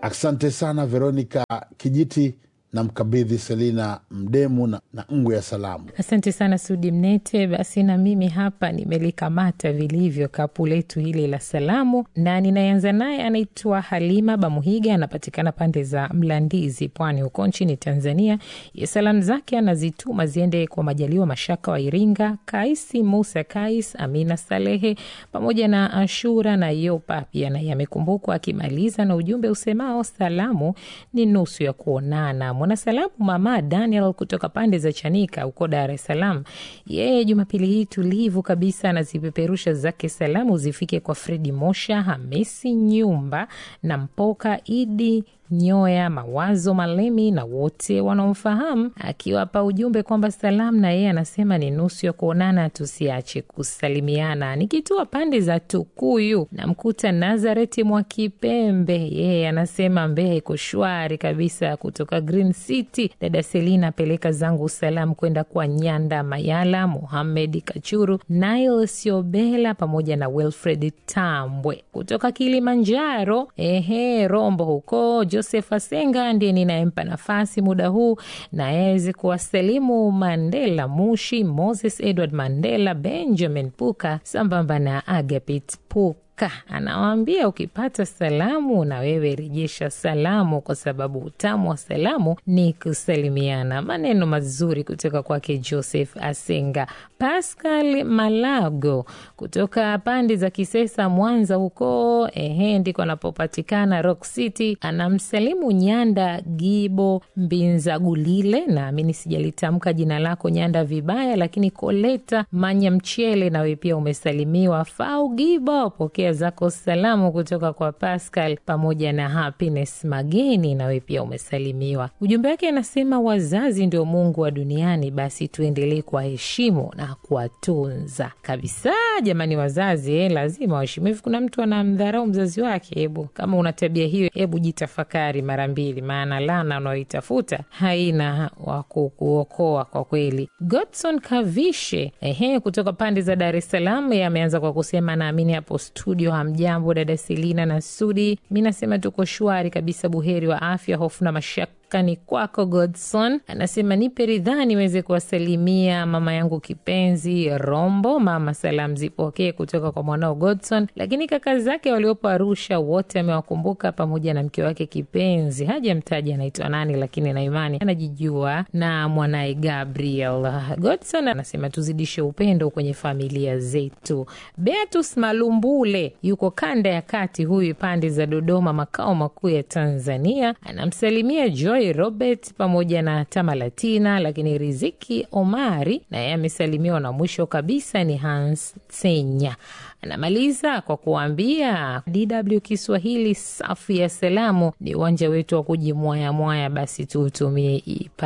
Asante sana Veronica Kijiti na mkabidhi Selina Mdemu na, na ngwe ya salamu. Asante sana Sudi Mnete. Basi na mimi hapa nimelikamata vilivyo kapu letu hili la salamu, na ninayeanza naye anaitwa Halima Bamuhiga, anapatikana pande za Mlandizi, Pwani huko nchini Tanzania. Ye salamu zake anazituma ziende kwa Majaliwa Mashaka wa Iringa, Kaisi Musa Kais, Amina Salehe pamoja na Ashura na Yopa pia naye amekumbukwa, akimaliza na ujumbe usemao salamu ni nusu ya kuonana. Mwanasalamu Mama Daniel kutoka pande za Chanika huko Dar es Salaam, yeye Jumapili hii tulivu kabisa anazipeperusha zake salamu zifike kwa Fredi Mosha, Hamisi Nyumba na Mpoka Idi Nyoya, Mawazo Malemi na wote wanaomfahamu, akiwapa ujumbe kwamba salamu na yeye anasema ni nusu ya kuonana, tusiache kusalimiana. Nikitua pande za Tukuyu namkuta Nazareti mwa Kipembe, yeye anasema Mbeya iko shwari kabisa. Kutoka Green City, dada Selina apeleka zangu salamu kwenda kwa Nyanda Mayala, Muhamed Kachuru, Nile Siobela pamoja na Wilfred Tambwe. Kutoka Kilimanjaro, ehe, Rombo huko Joseph Asenga ndiye ninayempa nafasi muda huu na aweze kuwasalimu Mandela Mushi, Moses Edward Mandela, Benjamin Puka sambamba na Agapit Puka. Anawaambia ukipata salamu na wewe rejesha salamu, kwa sababu utamu wa salamu ni kusalimiana. Maneno mazuri kutoka kwake Joseph Asenga. Pascal Malago kutoka pande za Kisesa, Mwanza huko, ehe, ndiko anapopatikana Rock City. Anamsalimu Nyanda Gibo Mbinza Gulile, naamini sijalitamka jina lako Nyanda vibaya, lakini Koleta Manya Mchele, nawe pia umesalimiwa. Fau Gibo, pokea zako salamu kutoka kwa Pascal pamoja na Happiness Mageni, nawe pia umesalimiwa. Ujumbe wake anasema wazazi ndio Mungu wa duniani, basi tuendelee kuwaheshimu na kuwatunza kabisa. Jamani, wazazi eh, lazima waheshimu. Hivi kuna mtu anamdharau mzazi wake? Hebu kama una tabia hiyo, hebu jitafakari mara mbili, maana lana unaoitafuta haina wa kukuokoa kwa kweli. Godson Kavishe ehe, kutoka pande za Dar es Salaam, ameanza kwa kusema naamini hapo studio hamjambo, dada Selina na Sudi. Mi nasema tuko shwari kabisa, buheri wa afya, hofu na mashaka ni kwako Godson. Anasema nipe ridhaa niweze kuwasalimia mama yangu kipenzi Rombo. Mama, salamu zipokee kutoka kwa mwanao Godson, lakini kaka zake waliopo Arusha wote amewakumbuka pamoja na mke wake kipenzi, hajamtaja anaitwa nani, lakini na imani anajijua na mwanaye Gabriel. Godson anasema tuzidishe upendo kwenye familia zetu. Beatus Malumbule yuko kanda ya kati, huyu pande za Dodoma, makao makuu ya Tanzania, anamsalimia Joy Robert pamoja na Tamalatina, lakini Riziki Omari naye amesalimiwa, na mwisho kabisa ni Hans Senya. Anamaliza kwa kuambia DW Kiswahili safu ya salamu ni uwanja wetu wa kujimwayamwaya, basi tuutumie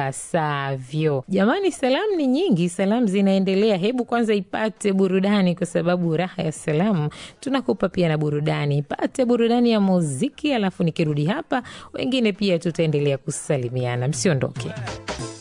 ipasavyo. Jamani, salamu ni nyingi, salamu zinaendelea. Hebu kwanza ipate burudani, kwa sababu raha ya salamu tunakupa pia na burudani. Ipate burudani ya muziki, alafu nikirudi hapa, wengine pia tutaendelea kusalimiana. Msiondoke.